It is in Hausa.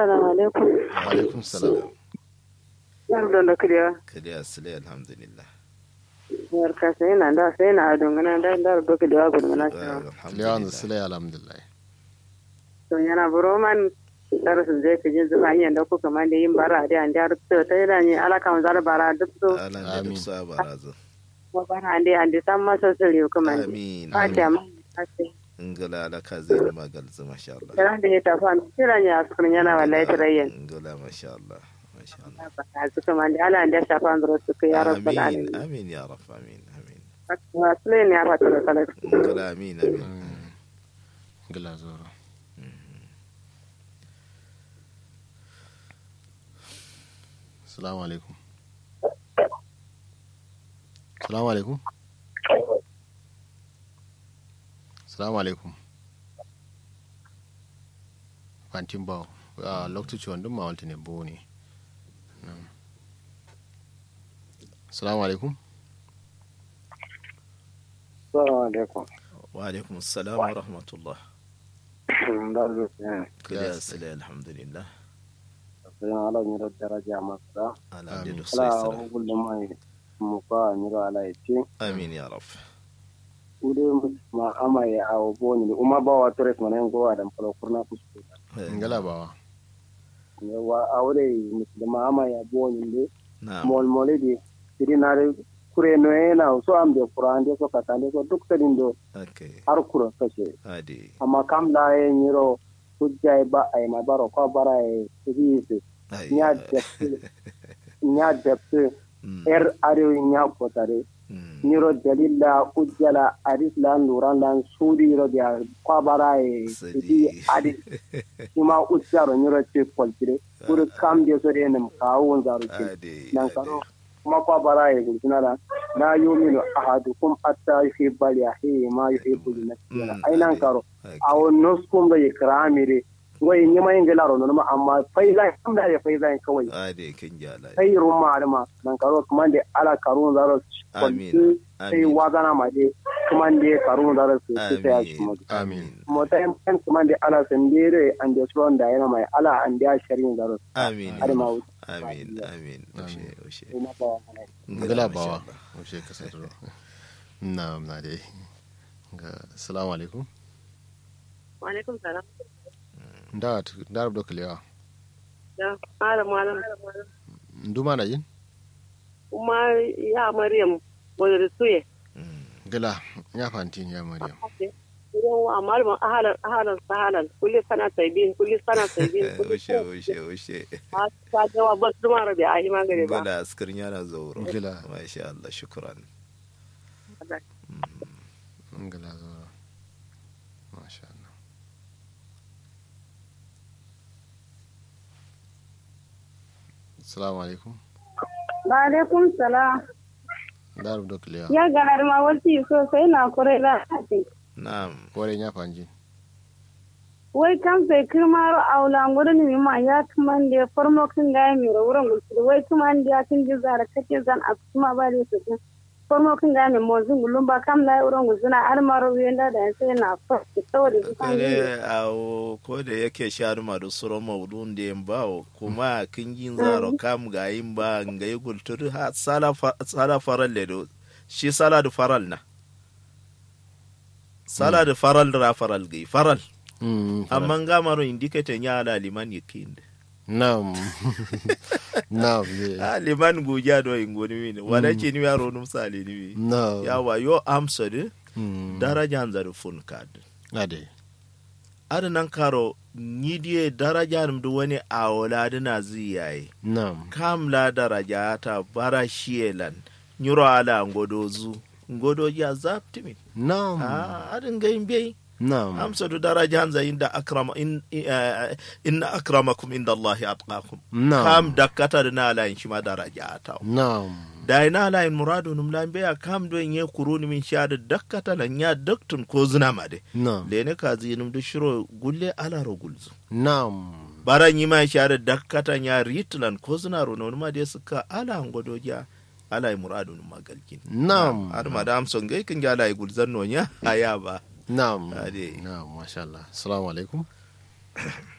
assalamu alaikum wa alaikum salam yar don da kiriya kadi asile alhamdulillah yar ka sai na da sai na don gana da da do kiriya gudu na shi alhamdulillah lewan sile alhamdulillah to yana buroman dar su je ka jin zuwa yin da kuka man da yin bara da an da to ta yana ni alaka mun zar bara duk to ala da duk Amin. sa barazo ko bara an da an da san masa sirri kuma ne amin fata amin ma ake ingala ala ka zai magal zama masha Allah kira da ya tafi an kira ne a sukun yana wallahi tarayyan ingala masha Allah masha Allah a suka man da ala an da shafa an zuro su ka ya rabbal amin alamin amin ya rab amin amin wasu ne ya fata da kala ingala amin amin gila zoro salamu alaikum salamu alaikum salamu alaikum fantin bawo a lokacin wandun ma walta ne bo ne Na'am. salamu alaikum Assalamu alaikum. wa alaikum assalam wa rahmatullah Da zo ne. kadi asile alhamdulillah Sai ala ni da daraja masa. ala da Amin. duk sai Ala sara hukul da mai mu ka ni ra ala yace. amin ya rab Ude ma ama ya awo boni ni uma ba wa tores mana ngo adam kala kurna kusko. ngala bawa Ne wa awre muslima ama ya boni ne. na'am Mol mole di siri na re kure no e na so am de qur'an de so katande so duk tadin do okay har kura kashe. adi Amma kam la e nyiro hujja ba ay ma baro ko bara e siri ai nya depte nya depte Mm, er arewa nya kotare mm, niro dalila ujjala adis lan luran lan sudi ro dia kwabara e Sadi. idi adis ima ujjaro niro ce kwaltire kuri kam de so de nem kawo zaro ce adi nan adi. karo kuma kwabara e gulsuna da la yuminu ahadukum atta yuhibba li akhihi ma yuhibbu li nafsihi Mm, ai nan adi. karo Okay. awo noskum da ikramire ngoy nyima ingela ro no amma faiza kam da ya faiza kawai adi kin jala sai rumma adama nan karo kuma da ala karun zaro Amin. kwalti sai Amin. wazana ma de kuma da karun zaro su su sai shi mu Amin. mota yan kan kuma da ala sandere an da suron da yana mai ala an da sharin zaro amin adama wuce amin amin oshe oshe ina ba wa ngala masha bawa Allah. wace ka sai na na dai ga assalamu alaikum wa alaikum salam da da rabdo kalewa da malam malam nduma na jin kuma ya maryam wadda suye Mm, gala ya fanti ya maryam idan wa malamin ahalan ahalan sahalan kulli sana taibin kulli sana taibin kulli oshe oshe oshe sana ta jawa ba su mara da ahi magare ba gala askarin yana zauro Gala. masha Allah shukran gala zo masha Allah assalamu alaikum Wa alaikum salam. da rabdo kalewa Ya ganar ma wasu sosai na kure da ake. na'am kore ya fanji Wai kan sai kirmaro aula ngudun mi ma ya tuman da farmo kin ga mi ro wurin gusu wai tuman da kin ji zara kake zan a kuma ba da su kin. Farmo kin ga mi mo zun gulun ba kam na wurin gusu na har maro yanda da sai na fa saboda su kan yi. kare awo ko da yake shanu ma da suro maudun da yin bawo kuma kin yin zaro kam ga yin ba ga yi gulturi ha sala fa- sala faral le do shi sala da faral na sala da faral da faral gai faral Mm, amma ga maro indicate nya ala liman yakin Naam. Naam. ye. a liman guja do ingoni min wala ce ni yaro num sali ni Naam. yawa yo amsa de Mm. daraja zar fun kad Ade. ada nan karo ni die daraja num do wani awola na ziyaye Naam. kam la daraja ta bara shielan nyuro ala ngodozu ngodoji azaptimin Naam. ah adin gayin bai Naam. amsa do daraja hanza inda akrama in eh, inna akramakum inda allahi atqakum Naam. kam dakkata da na ala shi ma daraja ta Naam. da ina ala in muradu num lambe ya kam do nye kuruni min shada dakkata lan ya daktun ko zina ma de Naam. lene ka zinum do shiro gulle ala ro gulzu Naam. baran yi ma shada dakkata nya ritlan ko zina ro no ma de suka ala ngodoja ala in muradu num magalkin Naam. har madam son gai kin ga ala i gulzan no nya aya ba Naam. Ade. Naam. Masha Allah. Assalamu alaikum.